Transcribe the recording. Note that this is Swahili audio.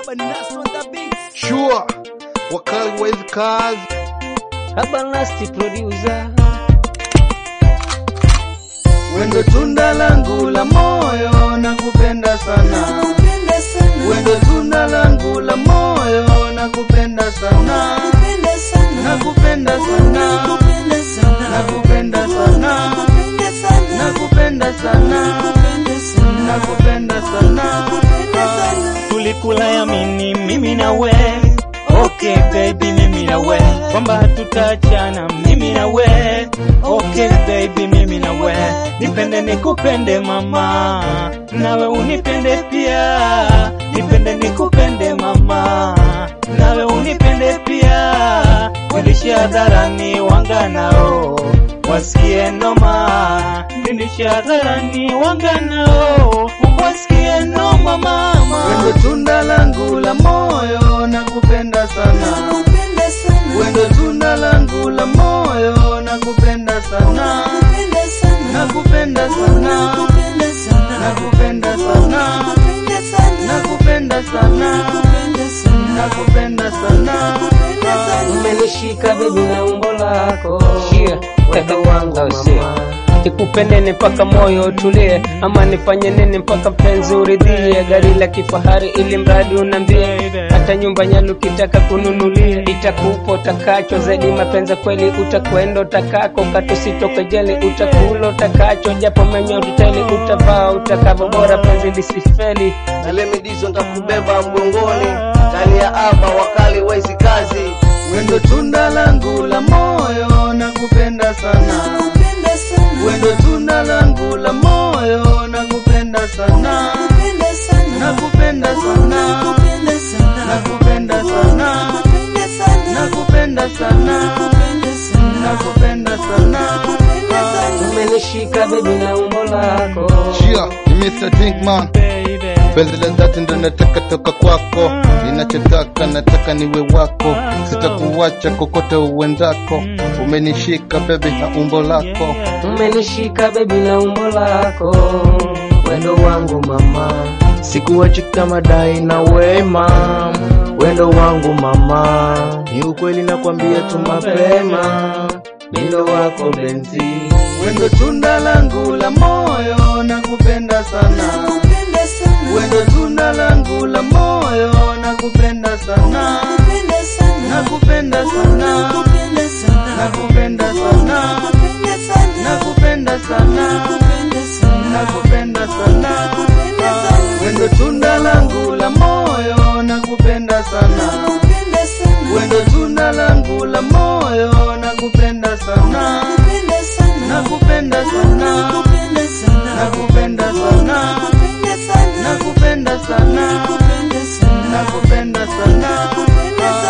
Baba Nasr on the beat. Sure, wakali wa hizi kazi Haba Nasty producer. wendo tunda langu la moyo na kupenda sana wendo tunda langu la moyo na kupenda sana na kupenda sana na kupenda sana na kupenda sana na kupenda sana Tulikula yamini mimi na we. Okay baby mimi na we. Kwamba hatutaachana mimi na we. Okay baby mimi na we. Nipende nikupende mama. Nawe unipende pia. Nipende nikupende mama. Nawe unipende pia. Wilishe hadharani wanga nao. Wasikie noma. Wilishe hadharani wanga nao. Wasikie noma mama. wendo tunda langu la moyo na kupenda sana wendo tunda langu la moyo na kupenda sana na kupenda sana na kupenda sana na kupenda sana na kupenda sana Umenishika baby na umbo lako Wendo wangu mama Nikupende ni mpaka moyo utulie, ama nifanye nini mpaka mpenzi uridhie? Gari la kifahari ili mradi unambie, hata nyumba nyalu ukitaka kununulie, itakupa utakacho zaidi. Mapenzi kweli utakwenda utakako, katusitoke jeli, utakula utakacho, japo menyo tuteli, utavaa utakavyo, bora penzi lisifeli. na lemidizo ntakubeba mgongoni ndani ya aba wakali wa hizi kazi wendo tunda langu la moyo na kupenda sana wendo tunda langu la moyo na kupenda sana na kupenda sana na kupenda sana na kupenda sana na kupenda sana Umenishika baby na umbo lako Chia, ni Mr. Dinkman Penzi la dhati ndo nataka toka kwako, ninachotaka nataka niwe wako, sitakuacha kokote uendako. Umenishika bebi na umbo lako, Umenishika baby na umbo lako wendo wangu mama sikuwachi kama dai na wema wendo wangu mama ni ukweli nakwambia tu mapema mindo wako benzi wendo tunda langu la moyo na kupenda sana, wendo tunda langu la moyo na kupenda sana, na kupenda sana, na kupenda sana, na kupenda sana, na kupenda sana, wendo tunda langu la moyo na kupenda sana, wendo tunda langu la moyo na kupenda sana, na kupenda sana, na kupenda sana, na kupenda sana, na kupenda sana.